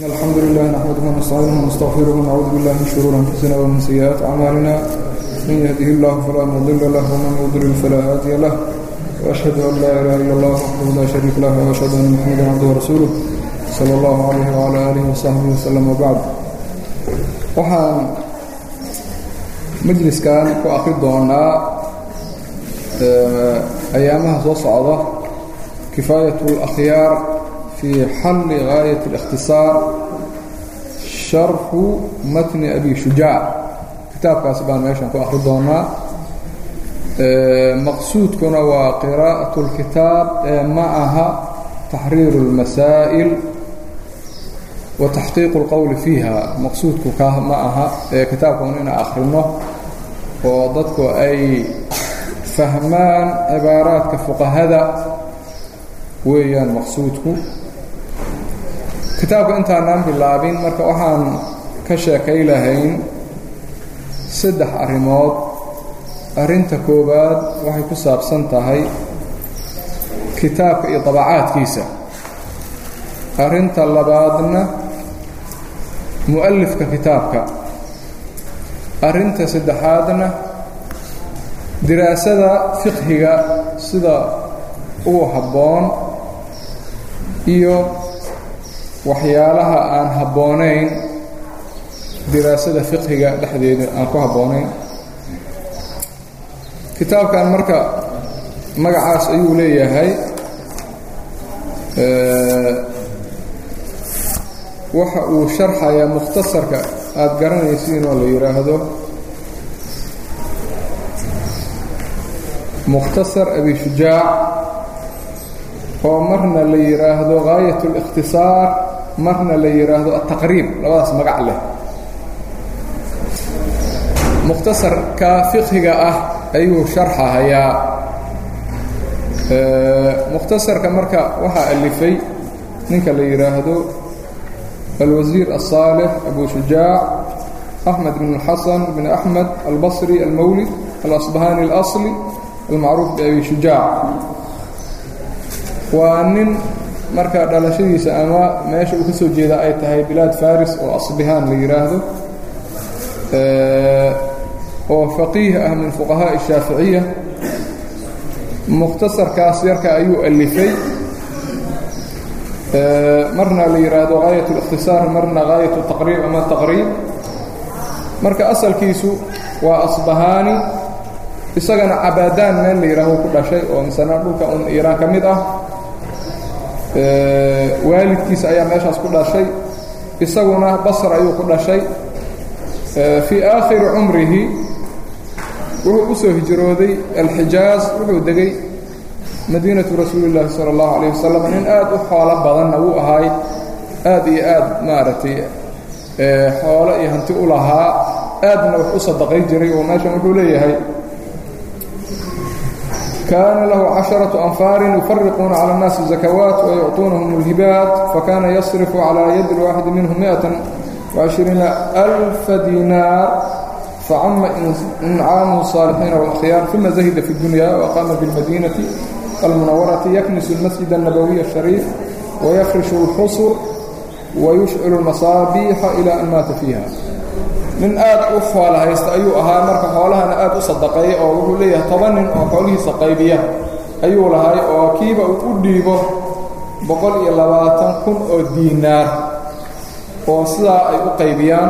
الحمد لله نحمده ونستعينه ونستغفره ونعوذ بالله من شرور أنفسنا ومن سيئات أعمالنا من يهده الله فلا مضل له ومن يضلل فلا هادي له وأشهد أن لا إله إلا الله وحده لا شريك له وأشهد أن محمدا عبده ورسوله صلى الله عليه وعلى آله وصحبه وسلم وبعد waxaan majliskan ku akri doonaa ayaamaha soo socda kifaayat اlأkhyaar في حل غاية الاختصار شرح متن أبي شجاع kitaabkaas baan meeshan ku akri doonaa maqsuudkuna waa qراءaة الkitaab ee ma aha تaxriir الmasaa'ل وتaxqiiq الqowl fiiha maqsuudku ka ma aha ee kitaabkan inaan akrino oo dadku ay fahmaan cibaaraadka fuqahada weeyaan maqsuudku kitaabka intaanaan bilaabin marka waxaan ka sheekay lahayn saddex arrimood arrinta koowaad waxay ku saabsan tahay kitaabka iyo dabacaadkiisa arrinta labaadna mu'alifka kitaabka arrinta saddexaadna diraasada fiqhiga sida ugu habboon iyo waxyaalaha aan habboonayn diraasada fiqhiga dhexdeeda aan ku habboonayn kitaabkan marka magacaas ayuu leeyahay waxa uu sharxayaa mukhtasarka aada garanaysiin oo la yidhaahdo mukhtasar abi shujaac oo marna la yidhaahdo gaayat اlikhtisaar marna la yidhaahdo ataqriib labadaas magac leh mukhtasarka fiqhiga ah ayuu sharxahayaa mukhtasarka marka waxaa alifay ninka la yidhaahdo alwasiir الصaalح abu shujaac أحmed بن الxasan بn أحmed albصri almawlid alasbahani اlأصli almacruuf biabi shujaac waa nin marka dhalashadiisa ama meesha uu ka soo jeeda ay tahay bilaad faris oo asbihaan la yidhaahdo oo faqiih ah min fuqahaaءi الshaaficiya mukhtasarkaas yarka ayuu alifay marna la yidhaahdo gaayat الاkhtisaar marna gaayat الtaqriib ama taqriib marka asalkiisu waa asbahaani isagana cabaadaan meel la yidhahdo ku dhashay oo misana dhulka un iiraan ka mid ah waalidkiisa ayaa meeshaas ku dhashay isaguna basr ayuu ku dhashay fii aakhiri cumrihi wuxuu u soo hijrooday alxijaaz wuxuu degay madiinatu rasuuli llaahi sala allahu calayh wasalam nin aad u xoolo badanna wuu ahaay aad iyo aad maaragtay xoolo iyo hanti u lahaa aadna wax u sadaqay jiray oo meeshan wuxuu leeyahay كان له عشرة أنفار يفرقون على الناس الزكوات ويعطونهم الهبات فكان يصرف على يد الواحد منهم مئة وعشرين ألف دينار فعم إنعام الصالحين والأخيار ثم زهد في الدنيا وقام بالمدينة المنورة يكنس المسجد النبوي الشريف ويفرش الحصر ويشعل المصابيح إلى أن مات فيها nin aad u xoola haysta ayuu ahaa marka xoolahana aad u sadaqeeya oo wuxuu leeyahay toban nin oo xoolihiisa qaybiya ayuu lahay oo kiiba uu u dhiibo boqol iyo labaatan kun oo diinaar oo sidaa ay u qaybiyaan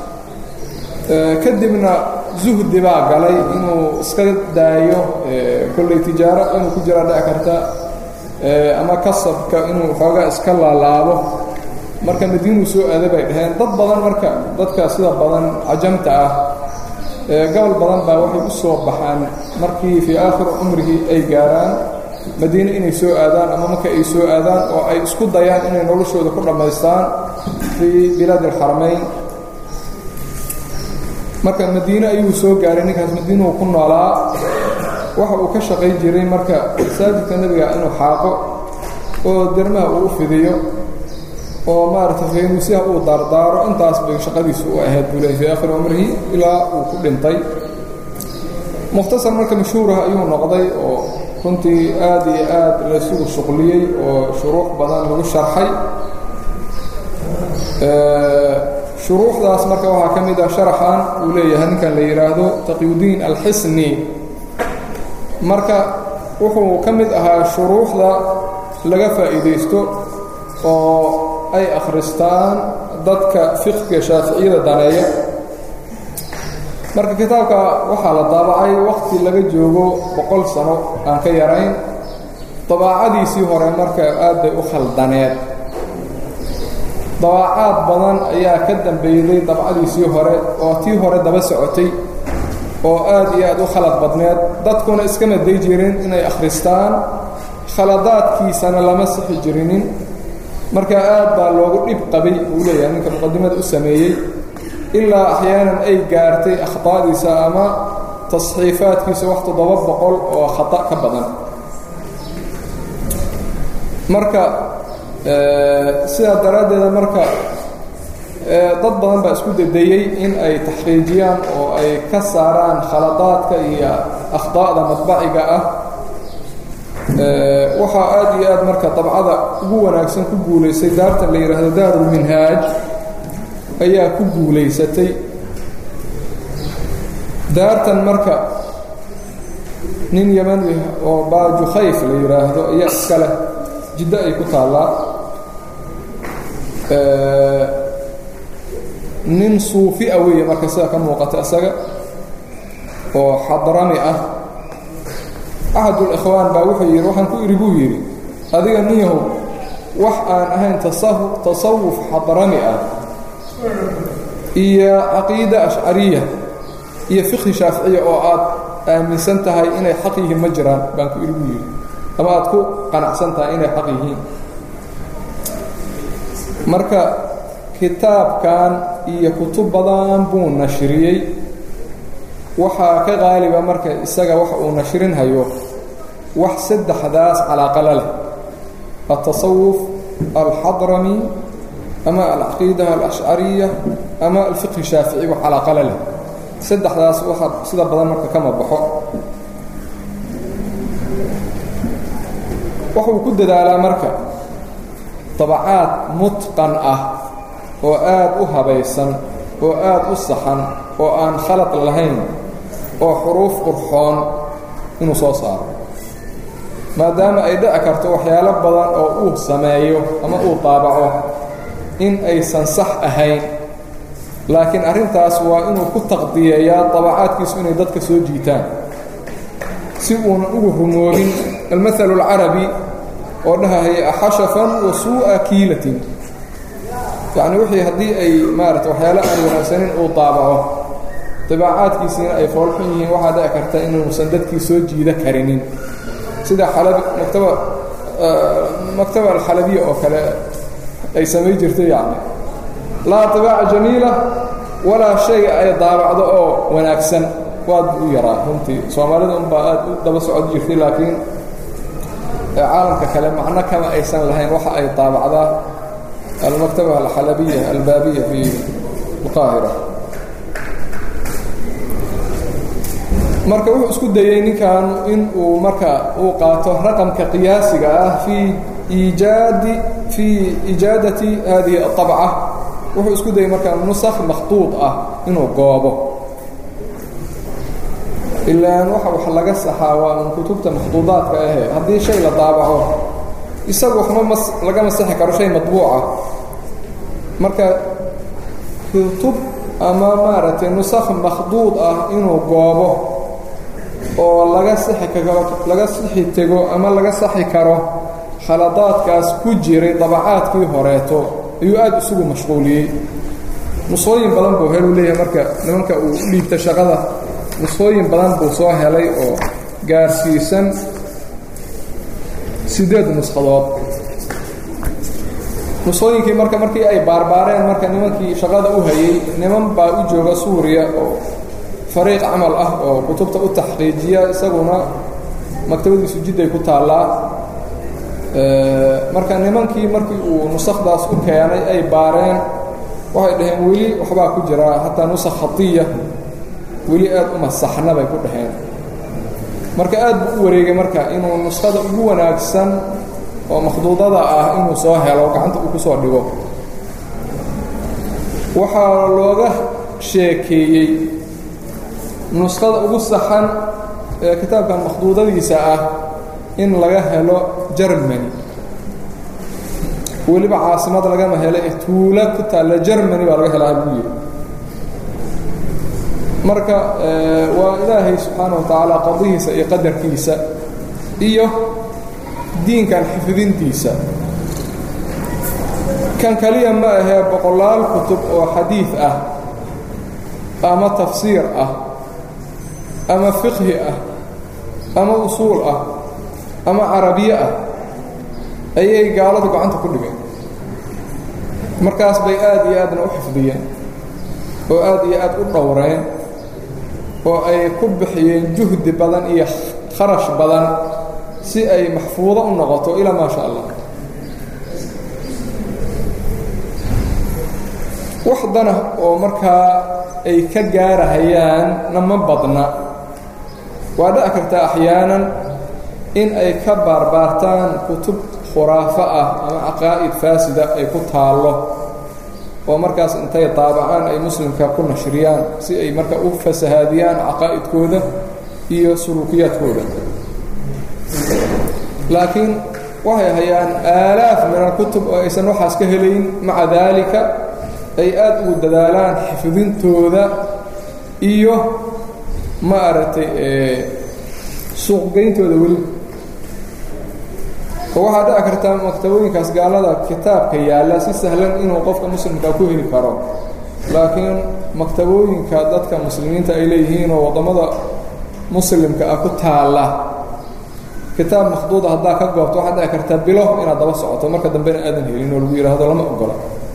kadibna zuhdi baa galay inuu iska daayo kolley tijaaro inuu ku jiraa dhici karta ama kasabka inuu xoogaa iska laalaabo marka madiinuu soo aada bay dhaheen dad badan marka dadka sida badan cajamta ah gobol badan baa waxay u soo baxaan markii fii aakhiri cumrigii ay gaaraan madiine inay soo aadaan ama marka ay soo aadaan oo ay isku dayaan inay noloshooda ku dhammaystaan fii bilaadi alxaramayn marka madiine ayuu soo gaaray ninkaas madiinuhu ku noolaa waxa uu ka shaqay jiray marka masaajidka nebiga inuu xaaqo oo dermaha uu u fidiyo oo maaragtay faynuusyaha uu daardaaro intaas bay shaqadiisu u ahayd buu leeyay fii aakhiri cumrihi ilaa uu ku dhintay mukhtasar marka mashhuurah ayuu noqday oo runtii aad iyo aad laysugu shuqliyey oo shuruux badan lagu sharxay shuruuxdaas marka waxaa ka mid ah sharaxan uu leeyahay ninkan la yidhaahdo taqyudiin alxisni marka wuxuu ka mid ahaa shuruuxda laga faa'iidaysto oo ay akhristaan dadka fiqhga shaaficiyada daneeya marka kitaabka waxaa la daabacay waqti laga joogo boqol sano aan ka yarayn dabaacadiisii hore marka aad bay u khaldaneed dabaacaad badan ayaa ka dambeeyday dabcadiisii hore oo tii hore daba socotay oo aad iyo aad u khalad badneed dadkuna iskama day jirin inay akhristaan khaladaadkiisana lama sixi jirinin marka aad baa loogu dhib qabay uu leeyahay ninka muqadimada u sameeyey ilaa axyaanan ay gaartay akhطaadiisa ama tasxiifaadkiisa wax toddoba boqol oo khata ka badan marka sidaa daraaddeeda marka dad badan baa isku dadayey in ay taxqiijiyaan oo ay ka saaraan khaladaadka iyo akhطaa'da madbaciga ah waxaa aad iyo aad marka dabcada ugu wanaagsan ku guulaysay daartan la yidhaahdo daarulminhaaj ayaa ku guulaysatay daartan marka nin yamani oo baajukhayf la yidhaahdo ayaa iska leh jiddo ay ku taallaa nin suufi a weeye marka sida ka muuqata isaga oo xadrami ah axadulikhwaan baa wuxuu yidhi waxaan ku idhi buu yidhi adiga ninyahow wax aan ahayn tasawuf xadrami ah iyo caqiida ashcariya iyo fiqhi shaaficiya oo aad aaminsan tahay inay xaq yihiin ma jiraan baan ku idhi buu yidhi ama aad ku qanacsan tahay inay xaq yihiin marka kitaabkan iyo kutub badan buu nashriyey waxaa ka qaaliba marka isaga wax uu nashrin hayo wax saddexdaas calaaqala leh altasawuf alxadrami ama alcaqiida alashcariya ama alfiqhi shaafici wax calaaqala leh saddexdaas waxa sida badan marka kama baxo waxuu ku dadaalaa marka dabacaad mutqan ah oo aad u habaysan oo aad u saxan oo aan khalad lahayn oo xuruuf qurxoon inuu soo saaro maadaama ay dhici karto waxyaalo badan oo uu sameeyo ama uu daabaco in aysan sax ahayn laakiin arrintaas waa inuu ku taqdiyeeyaa dabacaadkiisu inay dadka soo jiitaan si uunan ugu rumoobin almahalu alcarabi oo dhahahaya axashafan wa suu'a kiilatin yacni wixii haddii ay maarata waxyaalo aan wanaagsanin uu daabaco dabaacaadkiisiina ay foolxun yihiin waxaa dhici karta inuusan dadkii soo jiida karinin sida xalabi maktaba maktaba alxalabiya oo kale ay samay jirtay yacni laa dibaaca jamiila walaa shay ay daabacdo oo wanaagsan waad u yaraa runtii soomaalida unbaa aad u daba socod jirtay laakiin caalamka kale macno kama aysan lahayn waxa ay daabacdaa almaktaba alxalabiya albaabiya fi alqaahira marka wuxuu isku dayey ninkan in uu marka uu qaato raqamka qiyaasiga ah fii iijaadi fii iijaadati hadihi aطabca wuxuu isku dayey marka nusakh makhtuud ah inuu goobo ilaan waxa wax laga saxaa waa un kutubta makhduudaadka ahe haddii shay la daabaco isagu waxma mas laga masaxi karo shay matbuuca marka kutub ama maaragtay nusakh makhduud ah inuu goobo oo laga sixi karo laga sixi tego ama laga saxi karo khaladaadkaas ku jiray dabacaadkii horeeto ayuu aad isugu mashquuliyey nusooyin badan buu helu leeyahay marka nimanka uu u dhiibta shaqada nusooyin badan buu soo helay oo gaarsiisan siddeed nushadood nusooyinkii marka markii ay baarbaareen marka nimankii shaqada u hayey niman baa u jooga suuriya oo fariiq camal ah oo kutubta u taxqiijiya isaguna maktabadiisu jidday ku taallaa marka nimankii markii uu nusakdaas u keenay ay baareen waxay dhaheen weli waxbaa ku jira hataa nusakh khadiya weli aad uma saxna bay ku dhaheen marka aad buu u wareegay marka inuu nuskhada ugu wanaagsan oo makhduudada ah inuu soo helo gacanta uu ku soo dhigo waxaa looga sheekeeyey nusqada ugu saxan ee kitaabkan makhduudadiisa ah in laga helo jermany weliba caasimad lagama helo ee tuulo ku taalla jermany baa laga helaa buu yidhi marka waa ilaahay subxaana wa tacaala qadihiisa iyo qadarkiisa iyo diinkan xifdintiisa kan kaliya ma ahee boqolaal kutub oo xadiid ah ama tafsiir ah ama fiqhi ah ama usuul ah ama carabiye ah ayay gaaladu gacanta ku dhigeen markaas bay aad iyo aadna u xifdiyeen oo aad iyo aad u dhowreen oo ay ku bixiyeen juhdi badan iyo kharash badan si ay maxfuudo u noqoto ilaa maa sha allah wax dana oo markaa ay ka gaarahayaanna ma badna waa dhici kartaa axyaanan in ay ka baarbaartaan kutub khuraafo ah ama caqaa'id faasida ay ku taallo oo markaas intay daabacaan ay muslimka ku nashriyaan si ay marka u fasahaadiyaan caqaa'idkooda iyo suluukiyaadkooda laakiin waxay hayaan aalaaf min alkutub oo aysan waxaas ka helayn maca daalika ay aad ugu dadaalaan xifdintooda iyo ma aragtay suuqgeyntooda weli oo waxaa dhici kartaa maktabooyinkaas gaalada kitaabka yaalla si sahlan inuu qofka muslimka ku heli karo laakiin maktabooyinka dadka muslimiinta ay leeyihiin oo waddamada muslimka ah ku taalla kitaab makhduuda haddaa ka goobto waxaad dhici kartaa bilo inaad daba socoto marka dambena aadan helin oo lagu yidhaahdo lama ogola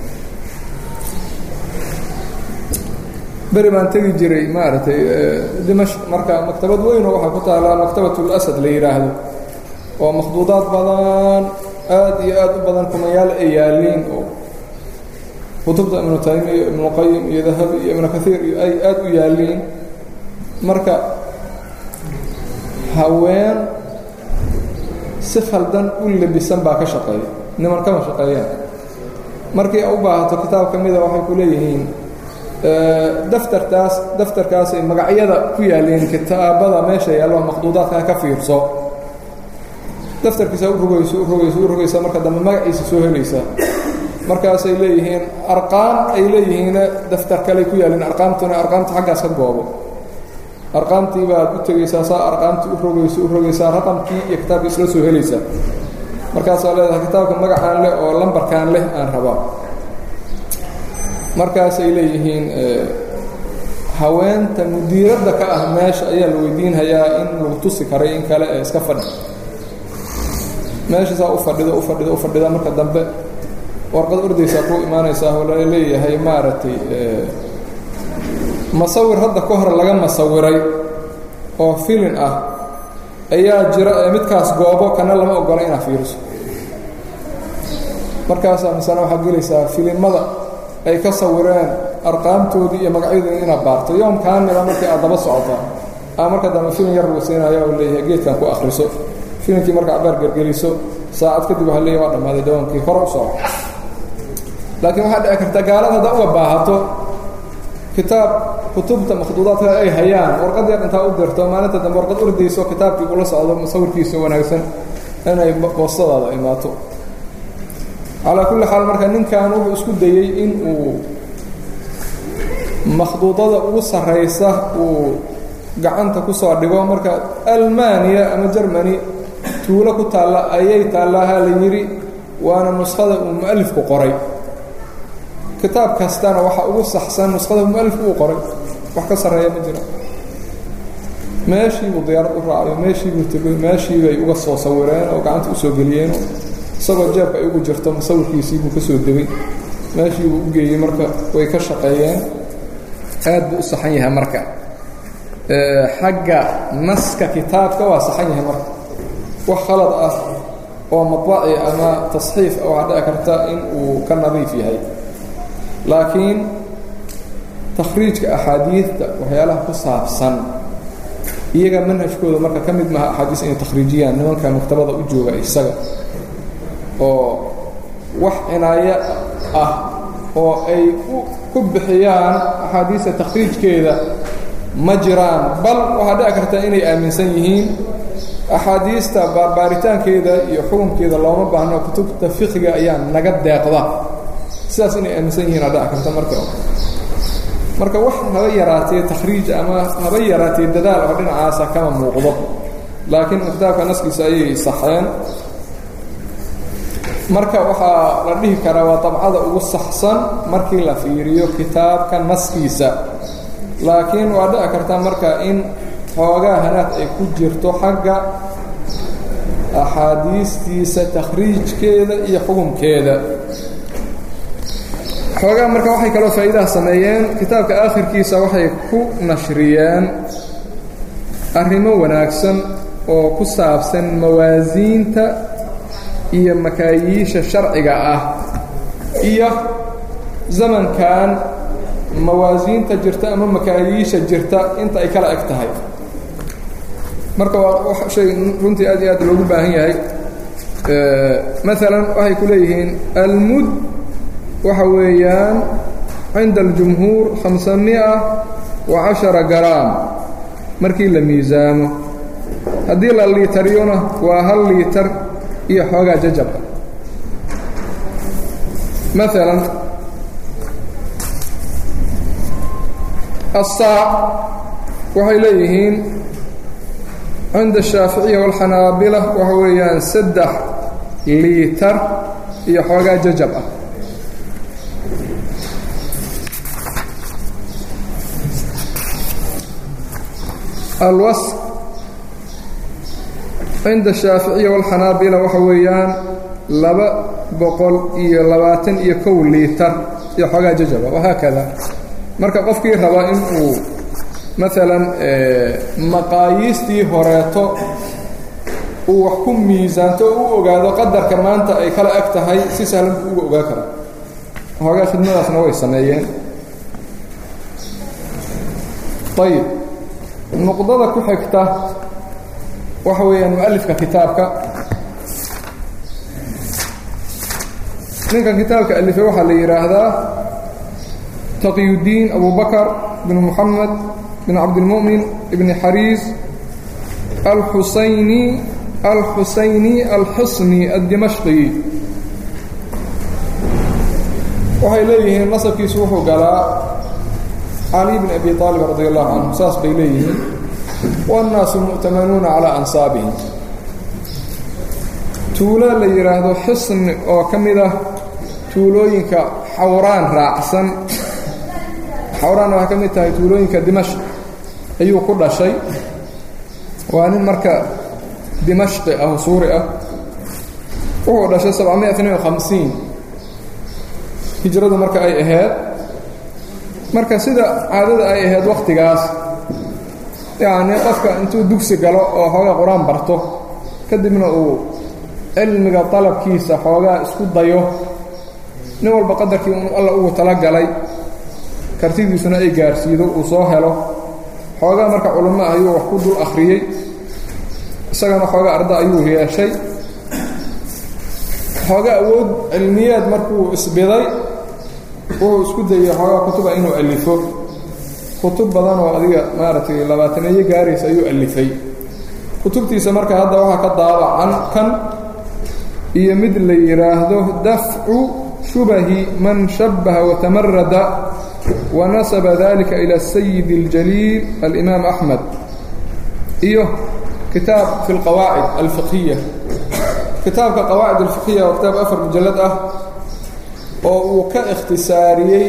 beri baan tegi jiray maaragtay dimashq marka maktabad weynoo waxaa ku taallaa maktabatlasad la yidhaahdo oo makhduudaad badan aad iyo aad u badan kumayaal ay yaaliin oo kutubta ibnu taymiya ibnuqayim iyo dahabi iyo ibnu kaiir iyo ay aad u yaaliin marka haween si khaldan u lebisan baa ka shaqeeya niman kama shaqeeyaan markii a u baahato kitaab ka mida waxay ku leeyihiin daftarkaas daftarkaasay magacyada ku yaaleen kitaabada meesha yaallo makhduudaadka ka fiirso daftarkiisa u rogayso u rogayso u rogaysa marka dambe magaciisa soo helaysa markaasay leeyihiin arqaam ay leeyihiin daftar kaley ku yaaleen arqaamtuna arqaamta xaggaas ka goobo arqaamtii baad u tegaysaa saa arqaamtii u rogayso u rogaysaa raqamkii iyo kitaabkii isla soo helaysaa markaasaa leedahay kitaabka magacaan leh oo lambarkaan leh aan rabaa markaasay leeyihiin haweenta mudiiradda ka ah meesha ayaa la weydiinhayaa in lagu tusi karay in kale ee iska fadhi meesha saa u fadhido u fadhido u fadhida marka dambe warqad ordaysaa ku imaanaysaa oo la leeyahay maaragtay masawir hadda ka hor laga masawiray oo filin ah ayaa jira ee midkaas goobo kana lama ogola inaad fiiriso markaasaa misana waxaad gelaysaa filimada ay ka sawireen arqaamtoodii iyo magacyadoodii inaad baarto yoom kaamila markii aad daba socotaa aa marka dambe filim yar lagu siinaya oo leeyahay geedkan ku akhriso filimkii marka cabaar gergeliso saacad kadib waxa leeyahy waa dhammaaday dawaankii hore u soco laakiin waxaa dhici karta gaalada haddaa uga baahato kitaab kutubta makhduudaadka ay hayaan warqad yar intaa u dirto maalinta dambe warqad ordayso kitaabkii ula socdo musawirkiisa wanaagsan inay boostadaada imaato calaa kulli xaal marka ninkan wuxuu isku dayey in uu makhduudada ugu sarraysa uu gacanta ku soo dhigo marka almaniya ama jermany tuulo ku taalla ayay taallaha la yidhi waana nuskhada uu mu'alifku qoray kitaab kastana waxa ugu saxsan nuskhada mualifku uu qoray wax ka sarreeya ma jiro meeshiibuu diyaarad u raacayo meeshiibuu tegay meeshiibay uga soo sawireen oo gacanta usoo geliyeen isagoo jeebka ay ugu jirto musawirkiisiibuu ka soo degay meeshiibuu u geeyey marka way ka shaqeeyeen aad buu u saxan yahay marka xagga naska kitaabka waa saxan yahay marka wax khalad ah oo maطbaci ama tasxiif waxaa dhici karta in uu ka nadiif yahay laakiin takhriijka axaadiidta waxyaalaha ku saabsan iyaga manhajkooda marka ka mid maha axaadiis inay takhriijiyaan nimanka maktabada u jooga isaga oo wax cinaayo ah oo ay ku bixiyaan axaadiista takhriijkeeda ma jiraan bal waxaa dhici karta inay aaminsan yihiin axaadiista baarbaaritaankeeda iyo xukunkeeda looma baahno kutubta fiqiga ayaa naga deeqda sidaas inay aaminsan yihiin aa dhici karta marka marka wax haba yaraatee takhriij ama haba yaraatee dadaal oo dhinacaasa kama muuqdo laakiin kitaabka naskiisa ayay saxeen marka waxaa la dhihi karaa waa dabcada ugu saxsan markii la fiiriyo kitaabka naskiisa laakiin waa dhici karta marka in xoogaa hanaad ay ku jirto xagga axaadiistiisa takhriijkeeda iyo xukunkeeda xoogaa marka waxay kaloo faa'iidaha sameeyeen kitaabka aakhirkiisa waxay ku nashriyeen arrimo wanaagsan oo ku saabsan mawaasiinta iyo makaayiisha sharciga ah iyo zamankan mawaasiinta jirta ama makaayiisha jirta inta ay kala eg tahay marka waa shay runtii aad iyo aad loogu baahan yahay maalan waxay ku leeyihiin almud waxa weeyaan cinda aljumhuur khamsamia wa cashara garaam markii la miisaamo haddii la liitariyona waa hal liitar iyo xoogaa jajaba maalan asaac waxay leeyihiin cinda ashaaficiya waalxanaabila waxa weeyaan saddex liitar iyo xoogaa jajab ah alwas cinda ashaaficiya waalxanaabila waxa weeyaan laba boqol iyo labaatan iyo kow liitar iyo xoogaa jajaba wahaakada marka qofkii raba in uu maalan maqaayiistii horeeto uu wax ku miisaanto o u ogaado qadarkan maanta ay kala eg tahay si sahlan buu uga ogaa kara hoogaa khidmadaasna way sameeyeen ayib nuqdada ku xigta waxa weeyaan mualifka kitaabka ninkan kitaabka alifay waxaa la yidhaahdaa taqiyudiin abu bakr bn muxamed bn cabdilmu'min ibni xariis alxusayni alxusayni alxusni addimashqi waxay leeyihiin nasabkiisu wuxuu galaa cali bn abi aalib radi allahu canhu saas bay leeyihiin wاnnaasu mu'tamanuuna calaa ansaabihim tuulo la yidhaahdo xisni oo ka mid ah tuulooyinka xawraan raacsan xawraan waxay ka mid tahay tuulooyinka dimashq ayuu ku dhashay waa nin marka dimashqi ah oo suuri ah wuxuu dhashay sabcamiya tnain iyo hamsiin hijradu marka ay ahayd marka sida caadada ay ahayd wakhtigaas yacni qofka intuu dugsi galo oo xoogaa qur-aan barto kadibna uu cilmiga dalabkiisa xoogaa isku dayo nin walba qadarkii uu alla ugu talagalay kartidiisuna ay gaarsiido uu soo helo xoogaa marka culamo ah ayuu wax ku dul akhriyey isagana xoogaa arda ayuu yeeshay xoogaa awood cilmiyeed markuu isbiday wuxuu isku dayey xoogaa kutuba inuu alifo kutub badan oo adiga maaragtay labaataneeyo gaaraysa ayuu alifay kutubtiisa marka hadda waxaa ka daabacan kan iyo mid la yidhaahdo dafcu shubahi man shabbaha watamarada wanasaba dalika ila sayid اljaliil alimaam axmed iyo kitaab fi اlqawaacid alfiqhiya kitaabka qawaacid alfiqhiya waa kitaab afar mujallad ah oo uu ka ikhtisaariyey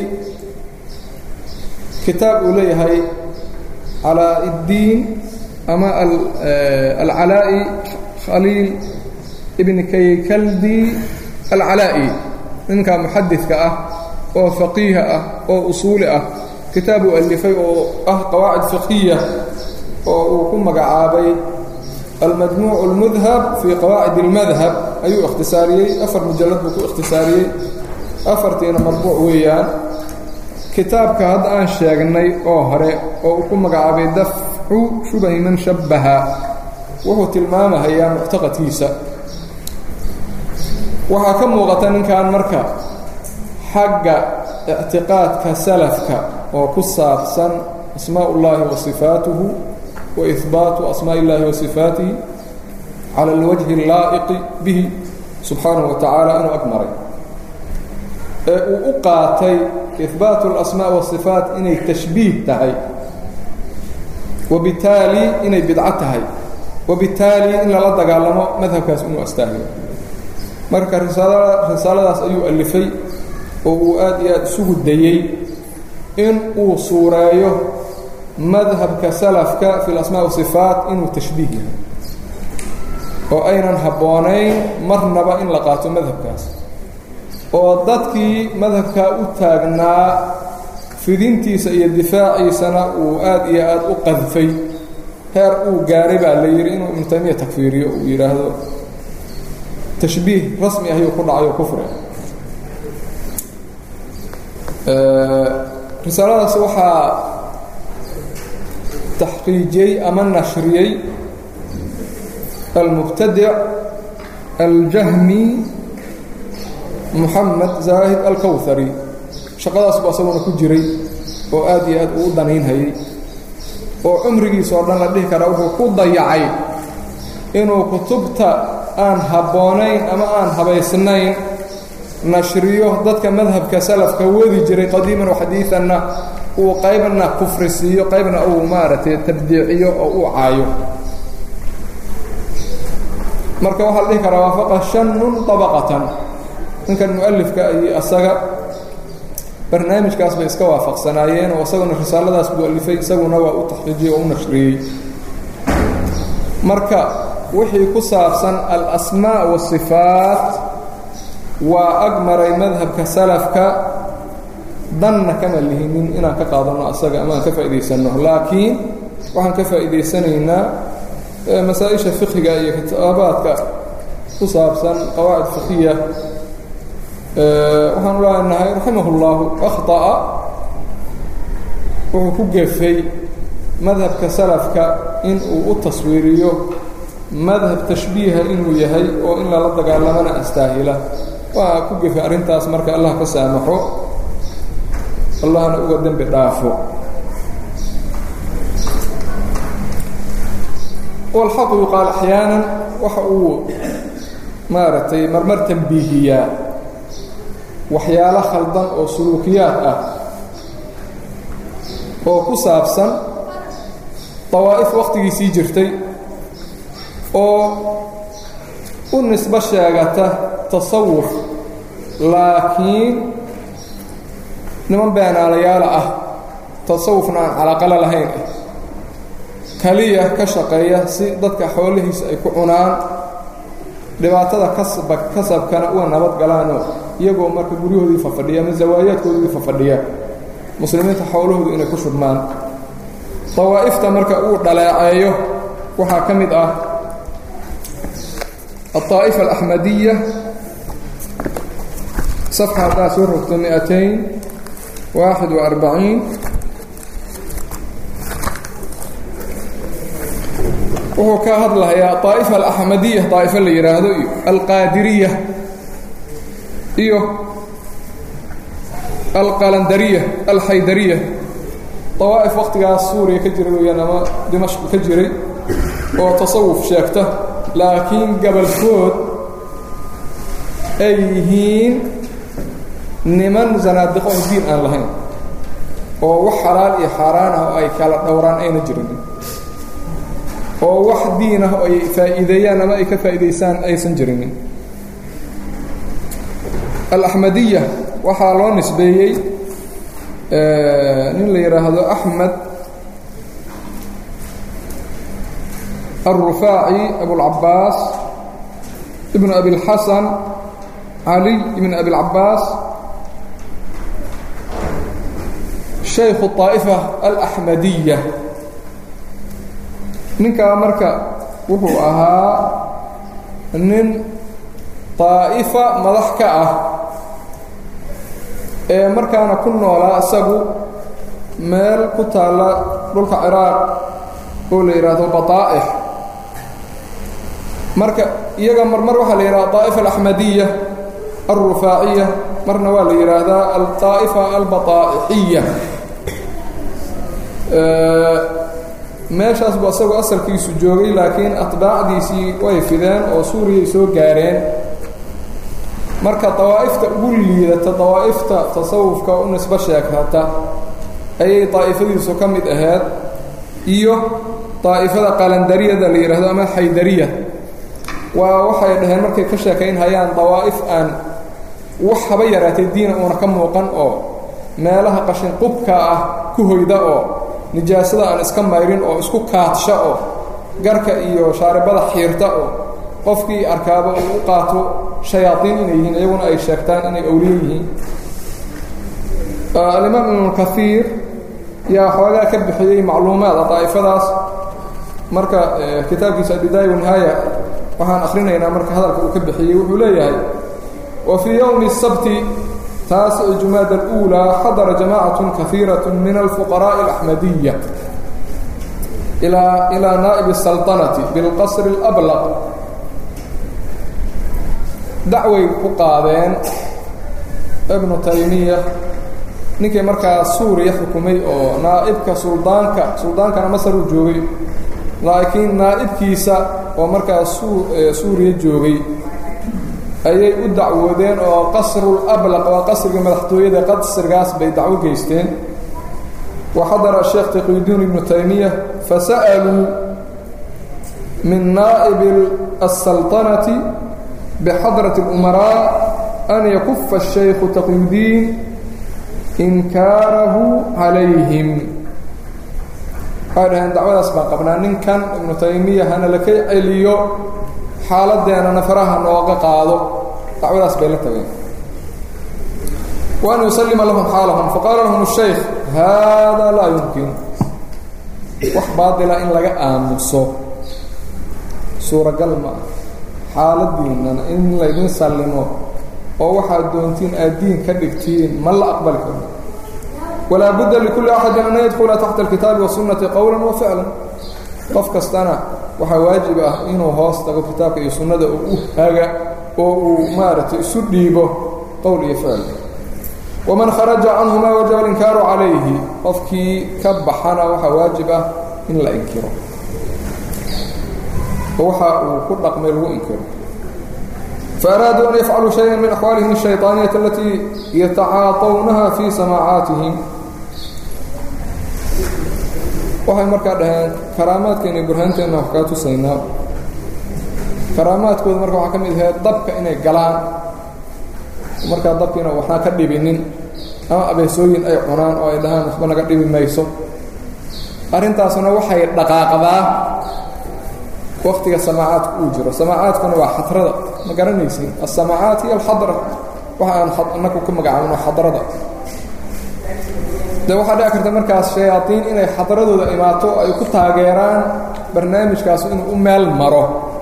kitaab uu leeyahay calaa اddiin ama alcalaa'i khaliil ibn kaykaldi alcalaa'i ninka muxadidka ah oo faqiiha ah oo usuuli ah kitaab uu alifay oo ah qawaacid fiqhiya oo uu ku magacaabay almajmuuc اlmudhab fii qawaacid اlmadhab ayuu ikhtisaariyey afar mujallad buu ku ikhtisaariyey afartiina marbuuc weeyaan kitaabka hadda aan sheegnay oo hore oo uu ku magacaabay dafcu shubahi man shabbaha wuxuu tilmaamahayaa muctaqadkiisa waxaa ka muuqata ninkan marka xagga ictiqaadka salafka oo ku saabsan asmaa ullaahi wa sifaatuhu wa ihbaatu asmaaءi اllahi wa sifaatihi cala اlwajhi اllaa'iqi bihi subxaanahu wa tacaala inuu ag maray ee uu u qaatay ihbaatu اlasmaa wasifaat inay tashbiih tahay wabitaali inay bidco tahay wabitaali in lala dagaalamo madhabkaas inuu astaahiyo marka risaaladaas ayuu alifay oo uu aad iyo aad isugu dayey in uu suureeyo madhabka salafka fi lasmaa wasifaat inuu tashbiih yahay oo aynan habboonayn marnaba in la qaato madhabkaas oo dadkii madhabkaa u taagnaa fidintiisa iyo difaaciisana uu aad iyo aad u qadfay heer uu gaaray baa la yidhi inuu ibnu taymiya takfiiriyo uu yidhaahdo tashbiih rasmi ahiyuu ku dhacayo kufri risaaladaas waxaa taxqiijiyey ama nashriyey almubtadic aljahmi moxamed zaahid alkowhari shaqadaas buu asaguna ku jiray oo aad iyo aad uu u danaynhayay oo cumrigiisa oo dhan la dhihi karaa wuxuu ku dayacay inuu kutubta aan habboonayn ama aan habaysnayn nashriyo dadka madhabka salafka wadi jiray qadiiman waxadiidanna uu qaybna kufri siiyo qaybna uu maaragtay tabdiiciyo oo uu caayo marka waxaa la dhihi karaa waafaqa shanun طabaqatan ninkan mualifka iyo asaga barnaamijkaas bay iska waafaqsanaayeen oo isaguna risaaladaas buu alifay isaguna waa u taxqiijiyey oo u nashriyey marka wixii ku saabsan alasmaa wasifaat waa ag maray madhabka salafka danna kama lihinin inaan ka qaadanno asaga ama aan ka faa'iidaysanno laakiin waxaan ka faa'iidaysanaynaa masaa-isha fiqiga iyo kitaabaadka ku saabsan qawaacid fiqiya waxaanu leenahay raximah اllahu akhطa'a wuxuu ku gefay madhabka salafka in uu u taswiiriyo madhab tashbiiha inuu yahay oo in lala dagaalamana astaahila waa ku gefay arrintaas marka allah ka saamaxo allahna uga dembi dhaafo walxaqu yuqaal axyaana waxa uu maaragtay marmar tambiihiyaa waxyaalo khaldan oo suluukiyaad ah oo ku saabsan dawaa'if wakhtigiisii jirtay oo u nisbo sheegata tasawuf laakiin niman beenaalayaala ah tasawufna aan calaqalo lahayn ah kaliya ka shaqeeya si dadka xoolihiisa ay ku cunaan dhibaatada kasba kasabkana uga nabad galaanoo iyagoo marka guryahoodii fafadhiya ama zawaayaadkoodii fafadhiya muslimiinta xoolahoodu inay ku shubmaan dawaa'ifta marka uu dhaleeceeyo waxaa ka mid ah الطائفة الأحمدية صفحة haddaa soo rogto مئتين واحد وأربعين wuxuu ka hadlayaa طaaئفة الأحمدية طaaئفة la yidhaahdo iyo الqاadiriية iyo الqalandariية الxaydariية طawaaئف wakhtigaas suuriya ka jira weyaan ama dimashq ka jiray oo tasawuf sheegta laakiin gabalkood ay yihiin niman zanaadiqo oo diin aan lahayn oo wax xalaal iyo xaaraan ah oo ay kala dhowraan ayna jirin oo wax diin ah oo ay faa'iideeyaan ama ay ka faa'iidaysaan aysan jirinin alaxmadiya waxaa loo nisbeeyey nin la yidhaahdo axmed الرفاعي أبو العباس ابن أبي الحسن علي بن أبي العباس شيخ الطائفة الأحمدية ninkaa marka wuxuu ahaa nin طaaئفة madax ka ah ee markaana ku noolaa isagu meel ku taalla dhulka ciraaq oo la yidhaahdo baطaa'ح marka iyaga marmar waxaa la yidhaha طaaئفة الأحمدية الرufaaciية marna waa la yidhaahdaa alطaa'ifa albaطaa'ixiya meeshaas buu asagoo asalkiisu joogay laakiin atbaacdiisii way fideen oo suuriyay soo gaareen marka dawaa'ifta ugu liidata dawaa'ifta tasawufka u nisbo sheegata ayay daa'ifadiisu ka mid ahayd iyo daa'ifada qalandariyada la yidhahdo ama xaydariya waa waxay dhaheen markay ka sheekayn hayaan dawaa'if aan wax haba yaraatay diina uuna ka muuqan oo meelaha qashin qubka ah ku hoyda oo nijaasada aan iska mayrin oo isku kaadsha oo garka iyo shaaribada xiirta oo qofkii arkaaba uu u qaato shayaaiin inay yihiin iyaguna ay sheegtaan inay awliye yihiin alimaam ibnu kaiir yaa xoogaa ka bixiyey macluumaad daa'ifadaas marka kitaabkiisa albidaaya wanihaaya waxaan akhrinaynaa marka hadalka uu ka bixiyey wuxuu leeyahay wa fii yowmi الsabti taasici jumaada اlأuulى xadara jamaacaة kahiiraة min alfuqaraaءi اlaxmadiya ilaa naa'ib الsalطanati biاlqasri اlأblaq dacway ku qaadeen ibnu taymiya ninkii markaa suuriya xukumay oo naa'ibka suldaanka suldaankana masaruu joogay laakiin naa'ibkiisa oo markaa suuriya joogay ayay u dacwoodeen oo qasrul ablaq waa qasriga madaxtooyada qasrigaas bay dacwo geysteen wa xadara sheekh taqiyudiin ibnu taymiya fasa'aluu min naa'ibi aلsalطanati bxadraة اlumaraa an yakufa الشhaykhu taqiyudiin inkaarahu calayhim waxay dhaheen dacwadaas baan qabnaa ninkan ibnu taymiya hana laka celiyo xaaladeenana faraha nooga qaado dacwadaas bay la tageen wa an yusalima lahum xaalahum faqaala lahum الshaykh hada laa yumkin wax baadila in laga aamuso suuragal ma ah xaaladiinana in laydin sallimo oo waxaad doontiin aad diin ka dhigtiin ma la aqbali karo walaa budda likulli axadin an yadkula taxta alkitaabi wasunnati qowlan wa ficlan qof kastana waxaa waajib ah inuu hoos tago kitaabka iyo sunnada oo u haga oo uu maaragtay isu dhiibo qowl iyo ficil waman kharaja canhumaa wajaba alinkaaru calayhi qofkii ka baxana waxaa waajib ah in la inkiro waxa uu ku dhaqmay lagu inkiro faaraaduu an yafcaluu shaya min axwaalihim الshayطaaniyati alatii yatacaatawnaha fii samaacaatihim waxay markaa dhaheen karaamaadkeena burhaanteenna wax kaa tusaynaa karaamaadkooda marka waxaa ka mid ahayd dabka inay galaan markaa dabkiina waxnaa ka dhibinin ama abeesooyin ay cunaan oo ay dhahaan waxba naga dhibi mayso arrintaasna waxay dhaqaaqdaa waktiga samaacaadku uu jiro samaacaadkuna waa xadrada ma garanaysin asamaacaat hiyo alxadra waxa aan anaku ku magacaabno xadrada de waxaa dhici karta markaas shayaaiin inay xadradooda imaato ay ku taageeraan barnaamijkaas inuu u meel maro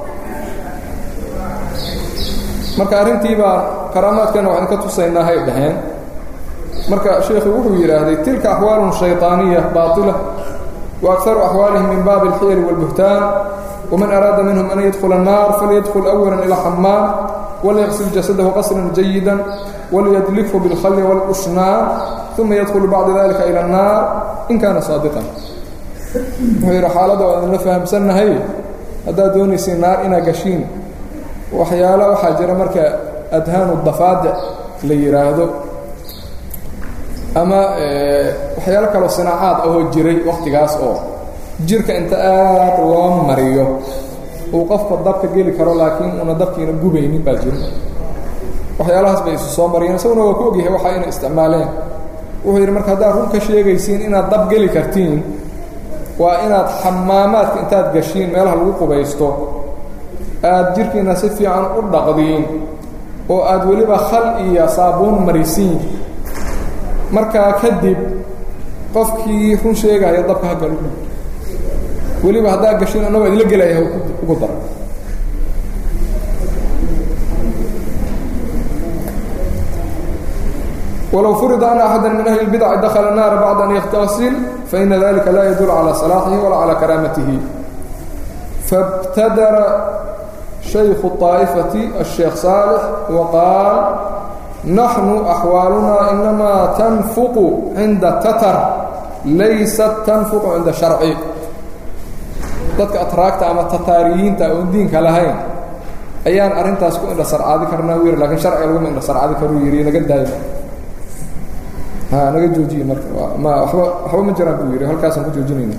marka arrintii baa karaamaadkeena waxaan ka tusaynaa hay dhaheen marka sheikhu wuxuu yidhaahday tilka axwaalun shayطaaniya baaطila wa akaru axwaalihim min baabi اlxiyari wاlbuhtaan ومن أراد منهم أن يدخل النار فليدخل أولا إلى حمام وليغسل جسده غسلا جيدا وليدلكه بالخل والأشنان ثم يدخل بعد ذلك إلى النار إن كان صادقا وهي حالة وأن فهمسنا هي هذا دوني سينار إنا قشين وحيالا وحاجر مركا أدهان الضفادع ليرادو أما وحيالا كالو صناعات أو جري وقت قاس أو jirka inta aad loo mariyo uu qofka dabka geli karo laakiin una dabkiina gubaynin baa jiro waxyaalahaas bay isu soo mariyeen isaguna waa ku ogyahay waxa inay isticmaaleen wuxuu yidhi marka haddaad run ka sheegaysiin inaad dab geli kartiin waa inaad xamaamaadka intaad gashiin meelaha lagu qubaysto aad jirkiina si fiican u dhaqdiin oo aad weliba khal iyo saabuun marisiin markaa kadib qofkii run sheegaya dabka ha galu weliba haddaa gashin annagoo idinla gelaya ugu dara walow furida ana axada min ahli اlbidaci dakla الnaara bacda an yaktasil faina dalika la yadul calى صalaaxihi wala calى karaamatihi faاbtadara shayku الطaa'ifati الsheekh saalix waqaal naxnu axwaalunaa inamaa tanfuqu cinda tatar laysat tanfuqu cinda sharci dadka atraagta ama tataariyiinta oon diinka lahayn ayaan arrintaas ku indha sarcaadi karnaa u yidhi lakiin sharciga laguma indha sarcaadi karuu yidhi naga daayo ha naga joojiye marka ma waba waxba ma jiraan buu yidhi halkaasaan ku joojinayna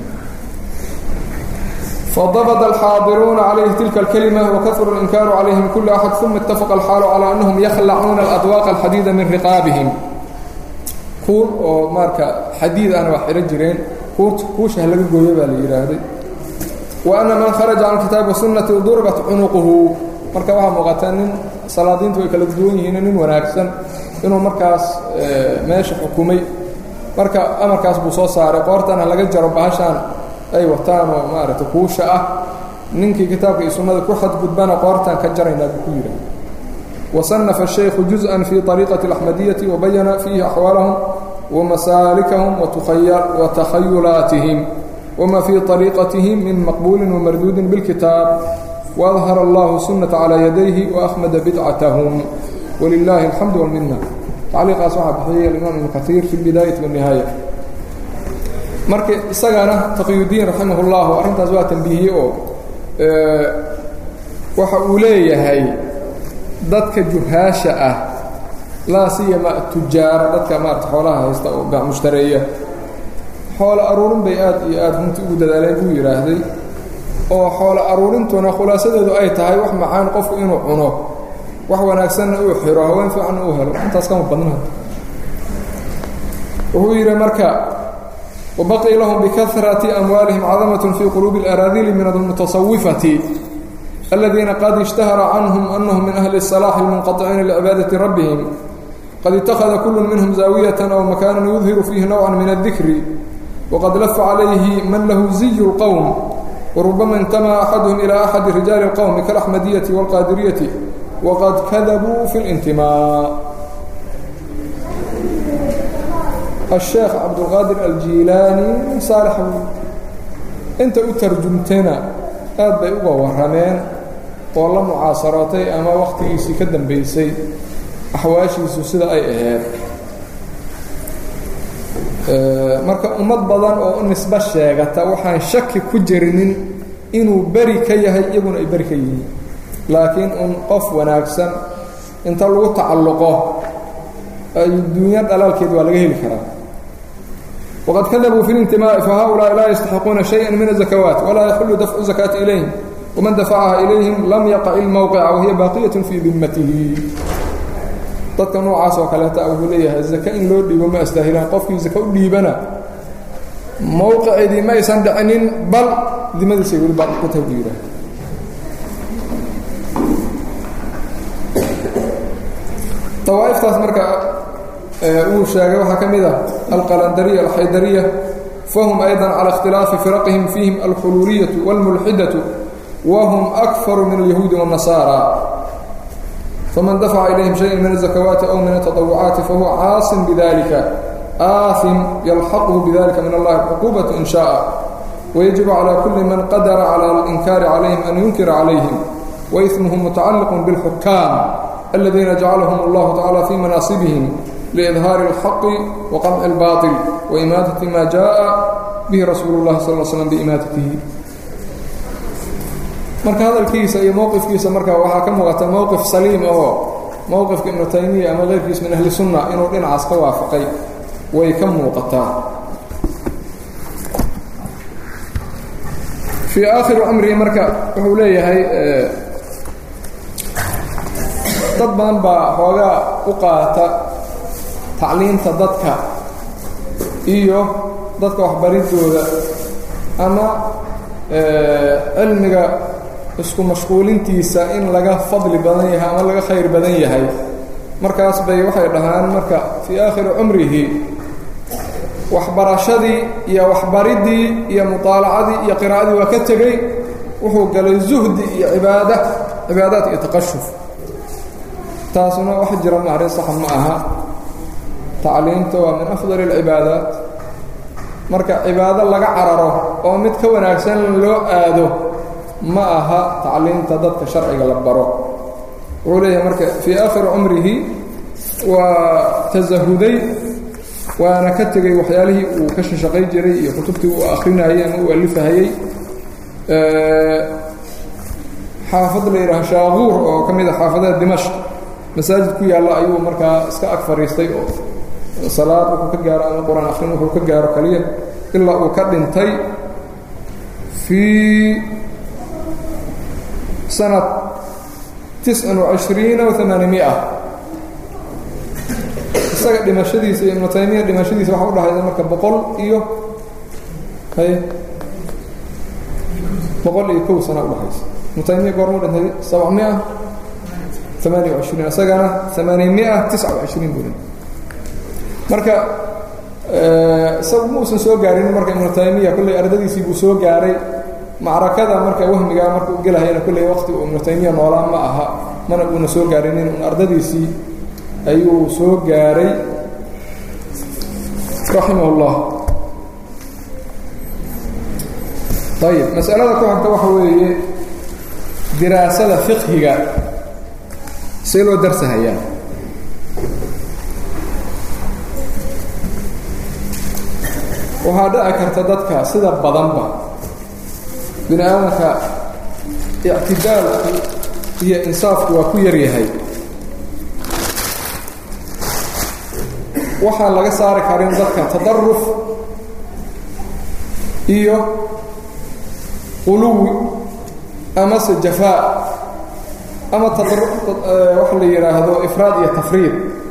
فضبط الحاضرون عليه تلك الكلمة وكثر الإنكار عليهم كل أحد ثم اتفق الحال على أنهم يخلعون الأدواق الحديدة من رقابهم كور أو ماركا حديد أنا وحيرا جرين كور كوش هلقى قويبا ليرادي وأن من خرج عن كتاب والسنة ضربت عنقه marka waxaa muuqataa nin salaadiintu way kala duwan yihiin nin wanaagsan inuu markaas meesha xukumay marka amarkaas buu soo saaray qoortana laga jaro bahashaan ay wataan oo maaragtay kuusha ah ninkii kitaabka iyo sunnada ku xadgudbana qoortaan ka jaraynaa buu ku yidhi وصنف الشيخ جزءا في طريقة الأحمدية وبين فيه أحوالهم ومسالكهم وتخيلاتهم وما في طريقتهم من مقبول ومردود بالكتاب وأظهر الله سنة على يديه وأخمد بدعتهم ولله الحمد والمنة تعليق أصحاب بحية الإمام ابن كثير في البداية والنهاية marka isagana taqiyudiin raximahullahu arrintaas waa tambiihiyey oo waxa uu leeyahay dadka juhaasha ah laa siyama tujaara dadka maarata xoolaha haysta oo mushtareeya xoolo aruurin bay aad iyo aad runtii ugu dadaaleen buu yidhaahday oo xoolo aruurintuna khulaasadeedu ay tahay wax macaan qofku inuu cuno wax wanaagsanna uu xiro haween fiicanna uu helo intaas kama badna wuxuu yidhi marka وبقي لهم بكثرة أموالهم عظمة في قلوب الأراذيل من المتصوفة الذين قد اشتهر عنهم أنهم من أهل الصلاح المنقطعين لعبادة ربهم قد اتخذ كل منهم زاوية أو مكانا يظهر فيه نوعا من الذكر وقد لف عليه من له زي القوم وربما انتمى أحدهم إلى أحد رجال القوم كالأحمدية والقادرية وقد كذبوا في الانتماء الشيخ عبد القادر الجيلاني صالح انت utarjumtana aad bay uga warameen oo la mucaasaraatay ama wakhtigiisii ka dambeysay axwaashiisu sida ay ahayd marka ummad badan oo u nisbo sheegata waxaan shaki ku jirinin inuu beri ka yahay iyaguna ay beri ka yihiin laakiin un qof wanaagsan inta lagu tacalluqo adduunyo dhalaalkeed waa laga heli karaa وقد كذبوا في الانتماء فهؤلاء لا يستحقون شيئا من الزكوات ولا يحل دفع الزكاة إليهم ومن دفعها إليهم لم يقع الموقع وهي باقية في ذمته dadka noocaas oo kaleeta wuxuu leeyahay zaka in loo dhiibo ma astaahilaan qofkii zaka u dhiibana mowqiceedii ma aysan dhicinin bal dimadiisay weli baa ku tahay buu yidhaah dawaa'iftaas marka uu sheegay waxaa ka mid ah alqalandariya alxaydariya fahum ayضا calى اkhtilaafi firaqihim fiihim alxuluuliyatu wاlmulxidaةu wahum akfaru min اlyahuudi والnasaara faman dafaca ilayhim shayئa min الزakawaati aw min التaطawucaati fahuwa caasim bidalika aaثim yalxaqhu bidalika min allahi cuqubaة in shaءa ويجب على كل من قدر على الإنكار عليهم أن ينكر عليهم وإثمهم متعلق بالحكام الذين جعلهم الله تعالى في مناصبهم لإظهار الحق وقمع الباطل وإماتة ما جاء به رسول الله صلى الله عليه وسلم بإماتته marka hadalkiisa iyo mowqifkiisa marka waxaa ka muuqata mowqif saliim oo mowqifka ibnu taymiya ama keyrkiis min ahli sunna inuu dhinacaas ka waafaqay way ka muuqataa fii aakhiri cumrihi marka wuxuu leeyahay dad badan baa xoogaa u qaata tacliinta dadka iyo dadka waxbaridooda ama cilmiga isku mashquulintiisa in laga fadli badan yahay ama laga khayr badan yahay markaas bay waxay dhahaan marka fii aakhiri cumrihi waxbarashadii iyo waxbaridii iyo muطaalacadii iyo qiraa'adii waa ka tegey wuxuu galay zuhdi iyo cibaada cibaadaad iyo taqashuf taasuna wax jira ma arrin saxa ma aha tacliinta waa min afdal اlcibaadaat marka cibaado laga cararo oo mid ka wanaagsan loo aado ma aha tacliinta dadka sharciga la baro wuxuu leeyahay marka fii aakhiri cumrihi waa tasahuday waana ka tegey waxyaalihii uu ka shashaqay jiray iyo kutubtii uu akrinayay ama uu alifahayey xaafad la yidhaha shaaquur oo ka mid a xaafadaha dimashq masaajid ku yaalla ayuu markaa iska ag fadhiistay oo salaad wuxuu ka gaaro ama qur-aan akrin wuxuu ka gaaro kaliya ilaa uu ka dhintay fii sanad tiscan وacishriina وamaanimiئa isaga dhimashadiisa iyo ibnu taymiya dhimashadiisa waxa udhahayda marka boqol iyo hay boqol iyo kow sana udhahaysa ibnu taymiya goormuu dhintay sabcmiئa amaaniya وacishriin isagana amaanimiئa tisca وacishriin buu dhintay marka isagu ma uusan soo gaarin marka ibnu taymiya kolley ardadiisii buu soo gaaray macrakada marka wahmigaa marka u gelahayana kolley waqti uu ibnu taymiya noolaa ma aha mana uuna soo gaarinin un ardadiisii ayuu soo gaaray raximah اllah ayib masalada ku xigta waxa weeye diraasada fiqhiga see loo darsahayaa waxaa dhici karta dadka sida badanba bini aadamka ictidaalku iyo insaafku waa ku yaryahay waxaan laga saari karin dadka tadaruf iyo quluwi amase jafaa ama waxa la yidhaahdo ifraad iyo tafriid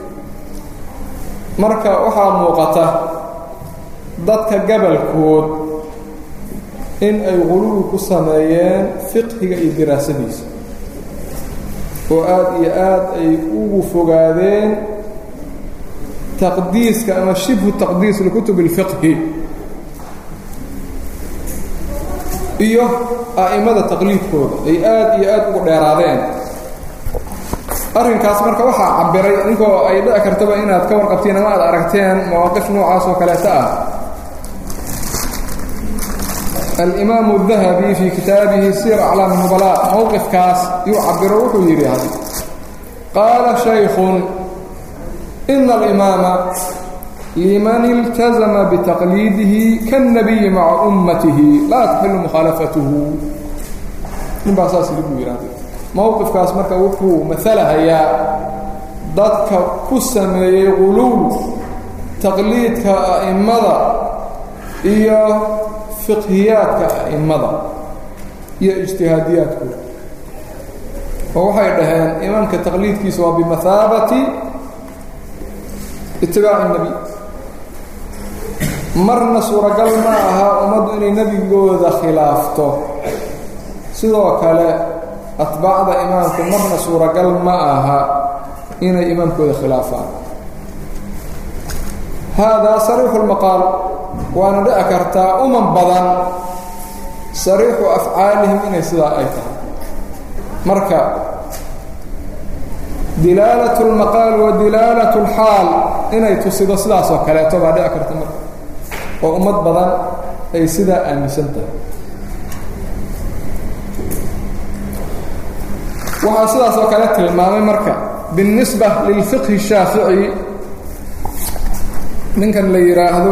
marka waxaa muuqata dadka gabalkood in ay quluwi ku sameeyeen fiqhiga iyo diraasadiisa oo aad iyo aad ay ugu fogaadeen taqdiiska ama shibhu taqdiis likutub اlfiqhi iyo a'imada taqliidkooda ay aad iyo aad ugu dheeraadeen arrinkaas marka waxaa cabiray inkoo ay dhici kartaba inaad ka warqabtiin ama aad aragteen mawaaqif noocaas oo kaleeta ah الإmام الذhبي في kitaabihi sير أعلاam النبلاء mowqifkaas yuu cabiro wuxuu yidhi hadi qaala شhayk إن الإmاama لman اlتزma بتaqليidihi kالنبي maعa أmatihi laa تxiل مkhaaلafaته nin baa saas yidhi buu yidhahday mowqifkaas marka wuxuu maalahayaa dadka ku sameeyey quluw taqliidka أ'imada iyo fiqhiyaadka a'immada iyo ijtihaadiyaadkooda oo waxay dhaheen imaamka taqliidkiisa waa bimahaabati itibaaci الnebi marna suuragal ma aha ummaddu inay nebigooda khilaafto sidoo kale atbaacda imaamku marna suuragal ma aha inay imaamkooda khilaafaan haadaa sariixu اlmaqaal waana dhici kartaa uman badan sariixu afcaalihim inay sidaa ay tahay marka dilaalat اlmaqaal wa dilaalat اlxaal inay tusido sidaas oo kaleeto baa dhici karta marka oo ummad badan ay sidaa aaminsan tahay waxaa sidaas oo kale tilmaamay marka biالnisba lilfiqhi الshaafici ninkan la yidhaahdo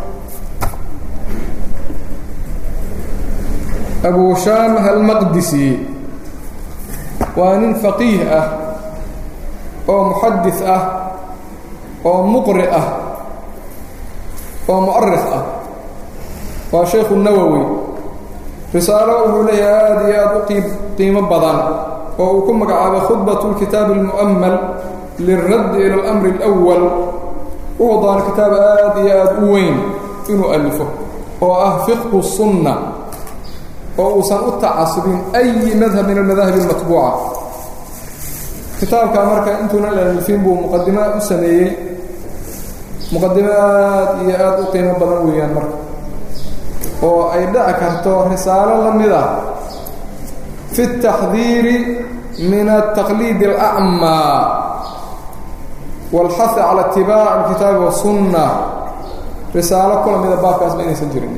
abu shaamah almaqdisi waa nin faqiih ah oo muxadis ah oo muqri ah oo mu'arikh ah waa shaykhu nawowi risaalo wuxuu leeyahay aad iyo aad u qiib qiimo badan oo uu ku magacaabay khudbat اlkitaabi اlmu'amal lilraddi ila اlamri اlأwal wuxuu doona kitaab aad iyo aad u weyn inuu alifo oo ah fiqhu الsunna oo uusan u tacasubin أyi madhab min almadahib اlmatbuuca kitaabkaa marka intuunan alifin buu muqadimo u sameeyey muqadimo aad iyo aad u qiimo badan weeyaan marka oo ay dhici karto risaalo la mid ah fi الtaxdiiri min الtaqliid الأcmى wاlxahi calى itibaac اlkitaabi waالsunna risaalo kula mida baabkaasba inaysan jirin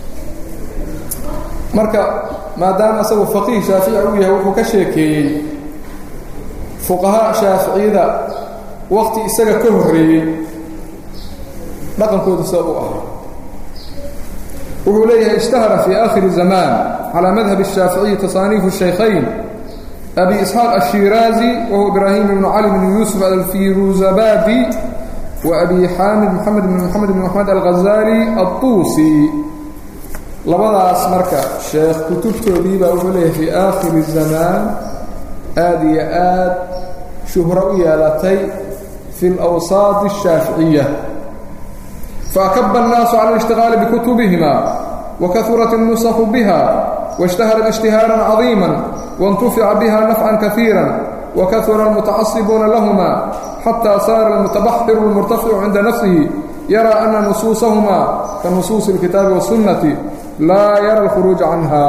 marka maadaama isagu faqiih shaafici uu yahay wuxuu ka sheekeeyey fuqahaa shaaficiyada waqti isaga ka horreeyey dhaqankoodu sida u ahaa wuxuu leeyahay ishtahara fii aakhiri zamaan calaa madhab الshaaficiyi tasaaniifu الshaykhayn abi isxaaq الshiraazi wahuwa ibraahim ibnu cali bn yuusuf alfiruzabadi wa abi xaamid moxamed bn moxamed bn moxamed alghazali altuusi labadaas marka sheekh kutubtoodii baa wuxuu leeyahay fii aakhiri zamaan aada iyo aad shuhro u yeelatay fi اlawsaad الshaaficiya faakaba الnaasu cala اlاshtiغaali bikutubihima wakahurat الnusku biha waاshtaharat اجtihاara caظiima waاntufica biha nafca kaثiira wakahura اlmutacasibuuna lahma xatى saara اlmutabaxiru اlmurtaficu cinda nafsihi yara ana nusuusahma kanusuusi اlkitaabi wالsunnati laa yara اlkhuruuja canha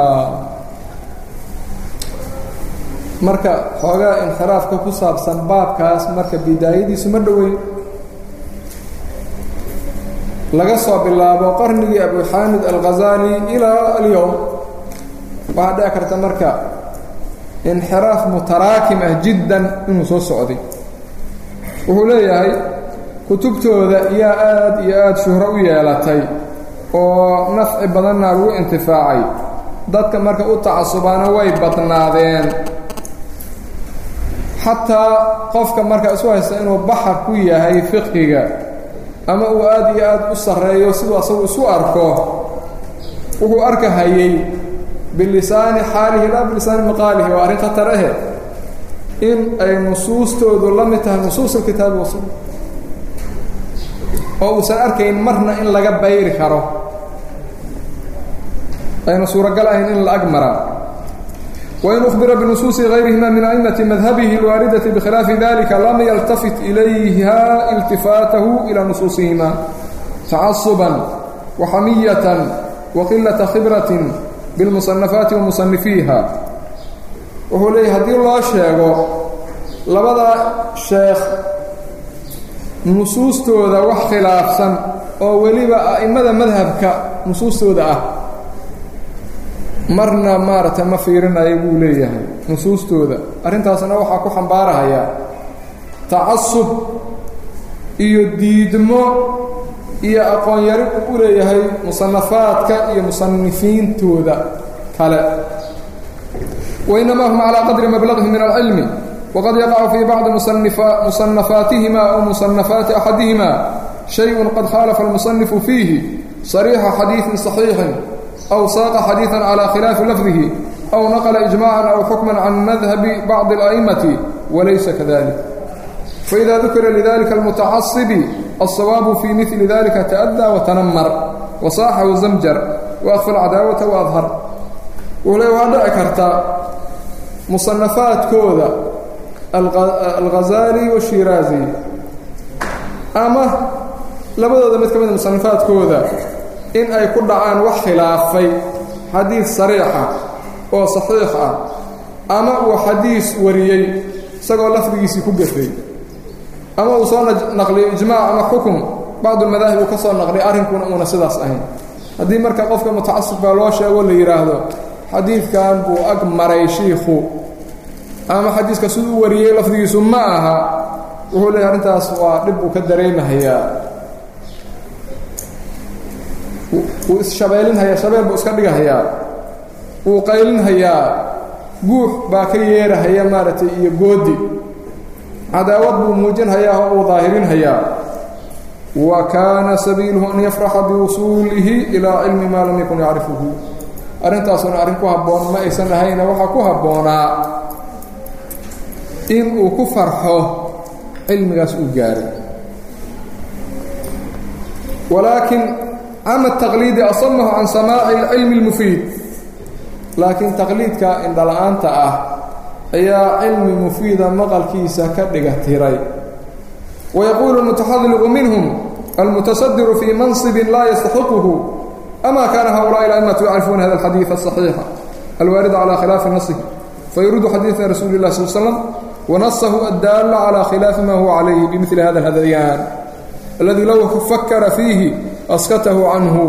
marka xoogaa inxiraafka ku saabsan baabkaas marka bidaayadiisu ma dhoweyn laga soo bilaabo qarnigii abuxaamid alghazali ilaa alyowm waxaa dhici karta marka inxiraaf mutaraakim ah jiddan inuu soo socday wuxuu leeyahay kutubtooda yaa aad iyo aad shuhro u yeelatay oo nafci badanna lagu intifaacay dadka marka u tacasubaana way badnaadeen xataa qofka marka isu haysta inuu baxar ku yahay fiqhiga ama uu aad iyo aad u sarreeyo siduu asagu isu arko wuxuu arkahayey bilisaani xaalihi laa bilisaani maqaalihi waa arrin khatar ahe in ay nusuustoodu la mid tahay nusuus alkitaabi wasunna oo uusan arkayn marna in laga bayri karo ayna suuragal ahayn in la ag maraa wain uhbira binusuusi gayrihima min a'immati madhabihi alwaaridati bikhilaafi dalika lam yaltafit ilayha iltifaatahu ilaa nusuusihima tacasuban waxamiyatan waqilata khibratin bilmusanafaati wa musanifiiha wuxuu leeyahy haddii loo sheego labada sheekh nusuustooda wax khilaafsan oo weliba a'immada madhabka nusuustooda ah marna maaragtay ma fiirinayo buu leeyahay nusuustooda arrintaasna waxaa ku xambaarahaya tacasub iyo diidmo iyo aqoon yari uu u leeyahay musanafaadka iyo musanifiintooda kale wainama hum calaa qadri mablaqihim min alcilmi waqad yaqacu fii bacdi musanafaatihima aw musanafaati axadihima shayun qad khaalafa almusanifu fiihi sariixa xadiidin صaxiixin أو sاق xadيiثا عlى khilaaف lفظه أو نqل إجماعا أو حكما عن مذهب بعض الأئمة وليس كذلك فإذا ذكر لذلك المتعصب الصواب في مثل ذلك تأdى وتنmر وصاح وزمجر وأخفى العداوة وأظهر wle waa dhici karta مصنفaaتkooda الغزالي والشhirاaزي ama labadooda mid ka mida مصنفaaتkooda in ay ku dhacaan wax khilaafay xadiid sariixa oo saxiix ah ama uu xadiis wariyey isagoo lafdigiisii ku gafay ama uu soo naqliyo ijmaac ama xukum bacdulmadaahib uu ka soo naqliy arrinkuna uuna sidaas ahayn haddii marka qofka mutacasibkaa loo sheego la yidhaahdo xadiidkan buu ag maray shiikhu ama xadiiska siduu u wariyey lafdigiisu ma aha wuxuu leeyahy arrintaas waa dhib uu ka dareemahayaa wuu isshabeelinhayaa shabeel buu iska dhigahayaa wuu qaylinhayaa guux baa ka yeerahaya maaragtay iyo goodi cadaawad buu muujinhayaa oo uu daahirinhayaa wa kaana sabiiluhu an yafraxa biwusuulihi ilaa cilmi maa lam yakun yacrifuhu arrintaasuna arrin ku habboon ma aysan ahayna waxaa ku habboonaa in uu ku farxo cilmigaas uu gaaray walaakin ama taqliidi asamahu can samaaci alcilmi اlmufiid laakiin taqliidka indhala-aanta ah ayaa cilmi mufiida maqalkiisa ka dhiga tiray wayaquulu اlmutaxadliqu minhum almutasadiru fii mansibin laa yastaxiquhu ama kaana haؤulaءi اlأmatu yacrifuuna hada اlxadiiث الصaxiixa alwaarida calى khilaafi nasihi fayuriidu xadiiثa rasuuli اlah sal slm wanasahu addaala calى khilaafi ma huwa calayhi bimili hada اlhadayaan aladi low fakara fiihi askatahu canhu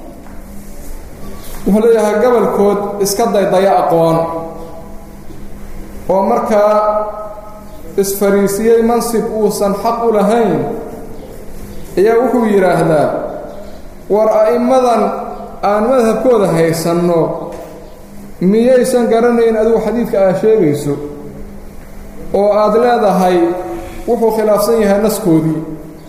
wuxuu leeyahay gabolkood iska daydaya aqoon oo markaa isfariisiyey mansib uusan xaq u lahayn ayaa wuxuu yidhaahdaa war a'immadan aan madhabkooda haysanno miyaysan garanayn adigu xadiidka aad sheegayso oo aad leedahay wuxuu khilaafsan yahay naskoodii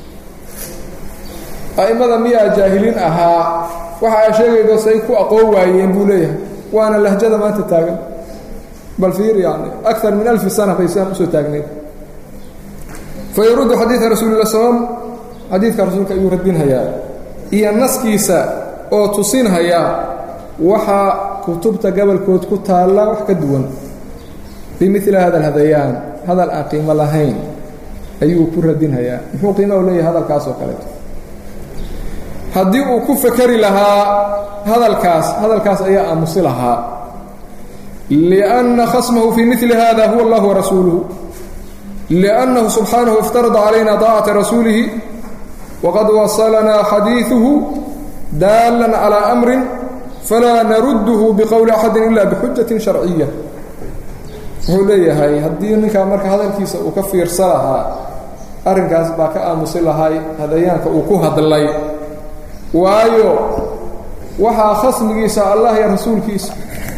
a'immada miyaa jaahiliin ahaa waxa aad sheegaydo say ku aqoon waayeen buu leeyahay waana lahjada maanta taagan bal fiir yani akar min alfi sana bay siaan usoo taagnayd fa yaruddu xadiida rasuuli lah slam xadiidka rasuulka ayuu radinhayaa iyo naskiisa oo tusinhaya waxaa kutubta gobolkood ku taalla wax ka duwan bimili hada alhadayaan hadal aan qiimo lahayn ayuu ku radinhayaa muxuu qiima u leeyahay hadalkaas oo kaleeto haddii uu ku fekeri lahaa hadalkaas hadalkaas ayaa aamusi lahaa liأnna khasmahu fii mili hada huwa allah warasuuluhu liأnnahu subxaanahu iftarada calayna طaacata rasuulihi waqad wasalanaa xadiiثuhu daalan calى amrin falaa narudduhu biqowli axadi ila bixujaةi sharciya wuxuu leeyahay haddii ninkaa marka hadalkiisa uu ka fiirsa lahaa arrinkaas baa ka aamusi lahay hadayaanka uu ku hadlay waayo waxaa khasmigiisa allah iyo rasuulkiisa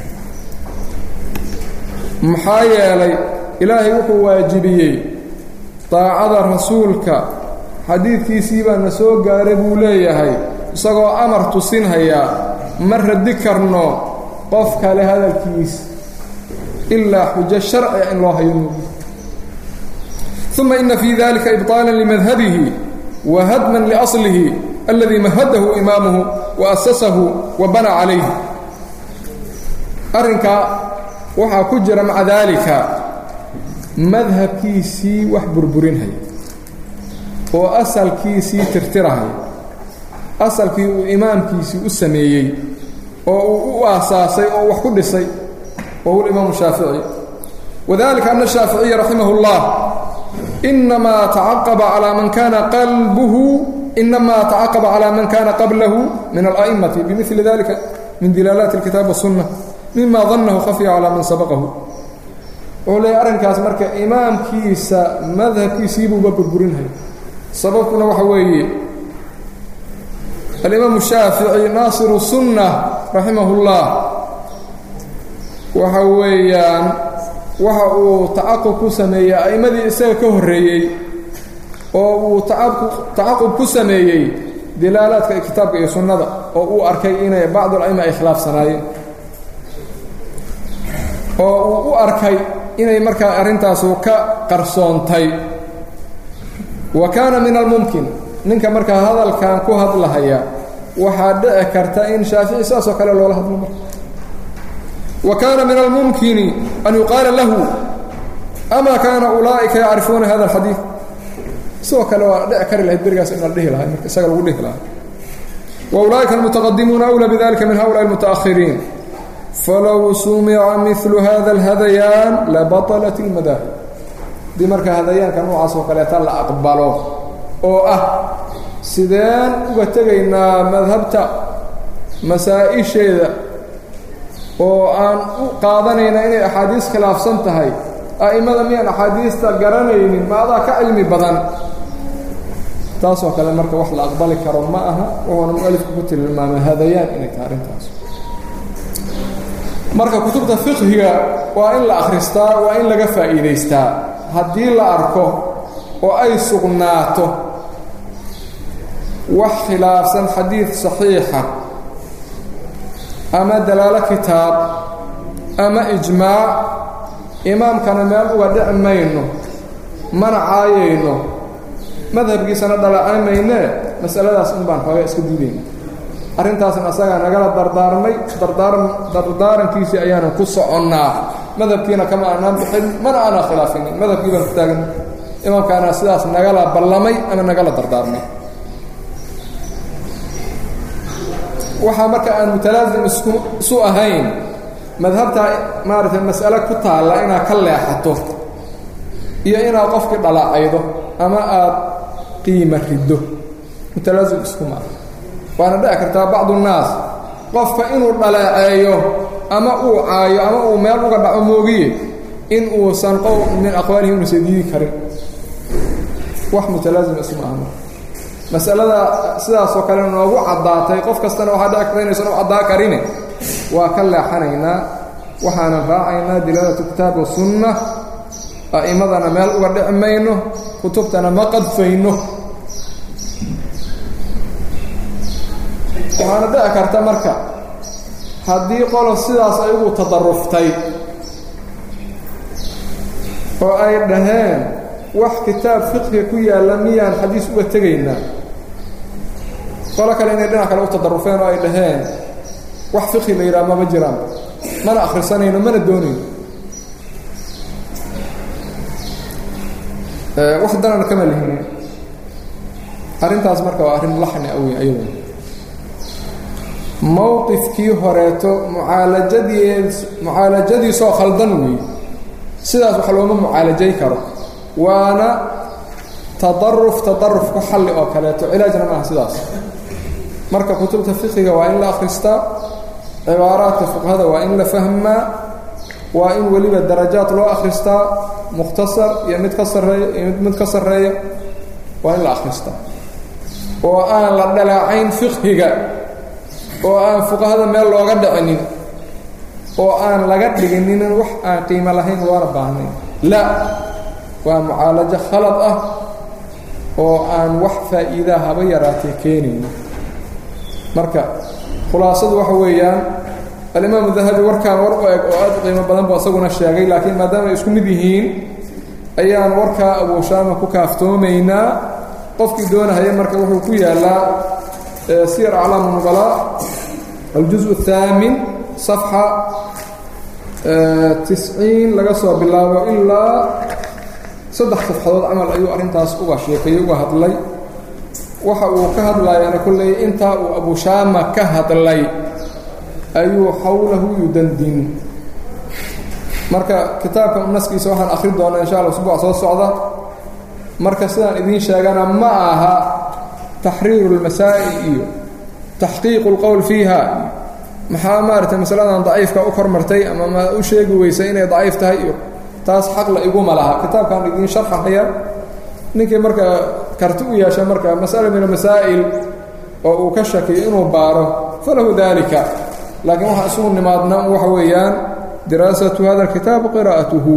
maxaa yeelay ilaahay wuxuu waajibiyey daacada rasuulka xadiidkiisii baa na soo gaaray buu leeyahay isagoo amar tusinhayaa ma radi karno qof kale hadalkiisa ilaa xujo sharciga in loo hayo moogi uma ina fii dalika ibطaala limadhabihi wa hadman liaslihi alladii mahadahu imaamuhu wa asasahu wa bana calayhi arrinkaa waxaa ku jira maca daalika madhabkiisii wax burburinhaya oo asalkiisii tirtirahaya asalkii uu imaamkiisii u sameeyey oo uu u aasaasay oo wax ku dhisay wa huwa imaamu shaafici wadalika ana الshaaficiya raximah اllah inamaa tacaqaba calى man kana qalbuhu inamaa tacaqaba calى man kana qablahu min ala'imati bimili dalika min dilaalaati اlkitaab waالsunna mima danahu khafya calى man sabaqahu wuxuu leeyahy arrinkaas marka imaamkiisa madhabkiisiibuuba burburinhaya sababkuna waxa weeye alimaamu shaafici naasiru sunna raximah اllah waxa weeyaan waxa uu tacaqub ku sameeyey a'immadii isaga ka horreeyey oo uu tacaqub ku sameeyey dilaalaadka kitaabka iyo sunnada oo uu arkay inay bacdu ala'ima ay khilaafsanaayeen oo uu u arkay inay markaa arrintaasu ka qarsoontay wa kaana min almumkin ninka markaa hadalkan ku hadlahaya waxaa dhici karta in shaafici saasoo kale loola hadlo marka wa kaana min almumkini an yuqaala lahu ama kaana ulaa'ika yacrifuuna hada alxadiid sidoo kale waa dhici kari lahayd berigaas in la dhihi lahay marka isaga lagu dhihi lahaa wa ulaa'ika almutaqadimuuna awlaa bidalika min haulaai almutaahiriin falow sumica milu hada alhadayaan labaطalat اlmadaahib haddii marka hadayaanka noocaas oo kaleeta la aqbalo oo ah sideen uga tegaynaa madhabta masaa-isheeda oo aan u qaadanayna inay axaadiis khilaafsan tahay a'immada miyaan axaadiista garanaynin ma adaa ka cilmi badan taasoo kale marka wax la aqbali karo ma aha wuxuuna mualifku ku tilmaamay hadayaan inay tahay arrintaas marka kutubta fiqhiga waa in la akhristaa waa in laga faa'iidaystaa haddii la arko oo ay sugnaato wax khilaafsan xadiid saxiixa ama dalaalo kitaab ama ijmaac imaamkana meel uga dhici mayno mana caayayno madhabkiisana dhalacan maynee masaladaas in baan xooga iska diidayna arrintaasna asagaa nagala dardaarmay dardaarankiisii ayaanan ku soconnaa madhabkiina kama aanaan bixin mana aanaa khilaafinin madhabkii baan ku taagan imaamkaana sidaas nagala ballamay ama nagala dardaarmay waxaa marka aan mutalaasim isu ahayn madhabtaa maaragtay mas'ale ku taalla inaad ka leexato iyo inaad qofkii dhalaacaydo ama aad qiima riddo mutalaasim isku maaha waana dhici kartaa bacdu nnaas qofka inuu dhaleeceeyo ama uu caayo ama uu meel uga dhaco moogiye in uusan qowl min aqwaalihi unuusan diidi karin wax mutalaazim isma aha masalada sidaasoo kale noogu caddaatay qof kastana waxaa dhici karta inaysan u caddaa karine waa ka leexanaynaa waxaanan raacaynaa dilaalatu kitaab wa sunna a'immadana meel uga dhici mayno kutubtana ma qadfayno waxaana dhici karta marka haddii qolo sidaas ayagu tadaruftay oo ay dhaheen wax kitaab fiqhiga ku yaalla miyaan xadiis uga tegaynaa qolo kale inay dhinac kale u tadarufeen oo ay dhaheen wax fiqhi la yidhaha mama jiraan mana akhrisanayno mana doonayno wax danan kama lihin arrintaas marka waa arrin laxni awy ayadu mowqifkii horeeto mucaalajadii mucaalajadiisoo khaldan weeye sidaas wax looma mucaalajay karo waana tadaruf tadaruf ku xalli oo kaleeto cilaajna maaha sidaas marka kutubta fiqiga waa in la akhristaa cibaaraadka fuqahada waa in la fahmaa waa in weliba darajaad loo akhristaa mukhtasar iyo mid ka sarreeya iyo mid ka sarreeya waa in la akhristaa oo aan la dhalaacayn fiqhiga oo aan fuqahada meel looga dhicinin oo aan laga dhiginin wax aan qiimo lahayn loona baahnayn la waa mucaalajo khalad ah oo aan wax faa'iidaa haba yaraatee keenayno marka khulaasadu waxa weeyaan alimaamu dahabi warkaan war u eg oo aad u qiimo badan buu asaguna sheegay laakiin maadaama ay isku mid yihiin ayaan warkaa abuushaama ku kaaftoomaynaa qofkii doonahaya marka wuxuu ku yaalaa siyar aclaam nubalaa aljuz الthaamin صafxa tisciin laga soo bilaabo ilaa saddex safxadood camal ayuu arrintaas uga sheekeeyey uga hadlay waxa uu ka hadlayaana kolley intaa uu abushaama ka hadlay ayuu xawlahu yudandin marka kitaabka naskiisa waxaan akhri doonaa insha alla usbuuc soo socda marka sidaan idiin sheegana ma aha taxriiru اlmasaa'il iyo taxqiiqu اlqowl fiiha maxaa maaragtay masaladan daciifka u kormartay ama ma u sheegi weysay inay daciif tahay iyo taas xaqla iguma laha kitaabkaan idiin sharxahaya ninkii marka karti u yeesha marka masala min amasaa'il oo uu ka shakiyo inuu baaro falahu dalika laakiin waxaa isugu nimaadna waxa weeyaan diraasatu hada alkitaab qiraa'atuhu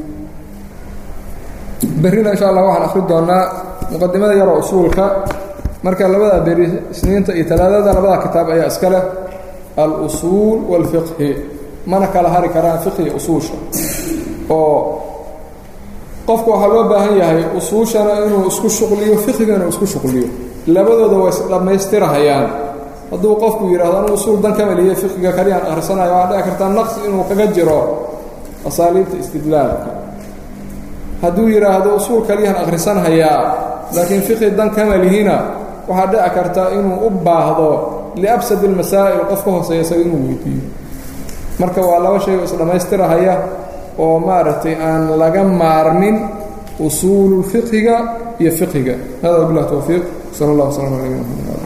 berrina insha allah waxaan akhri doonaa muqadimada yaroo usuulka marka labada beri isniinta iyo talaadada labada kitaab ayaa iska leh al-usuul waalfiqhi mana kala hari karaan fiqhiga usuusha oo qofku waxaa loo baahan yahay usuushana inuu isku shuqliyo fiqhigana isku shuqliyo labadooda way isdhammaystirahayaan hadduu qofku yidhahdo anu usuul dan ka meliye fiqhiga kaliyaan akhrisanayo waxaa dhici kartaa naqsi inuu kaga jiro asaaliibta istidlaalka hadduu yidhaahdo usuul kaliyaan akhrisanhayaa laakiin fiqhi dan kama lihina waxaa dhici karta inuu u baahdo liabsad ilmasaa'il qof ka hooseeya isaga inuu weydiiyo marka waa laba shay oo isdhammaystirahaya oo maaragtay aan laga maarmin usuulu fiqhiga iyo fiqhiga hada wabilah towfiiq sala allah wslam ala nabina mxamed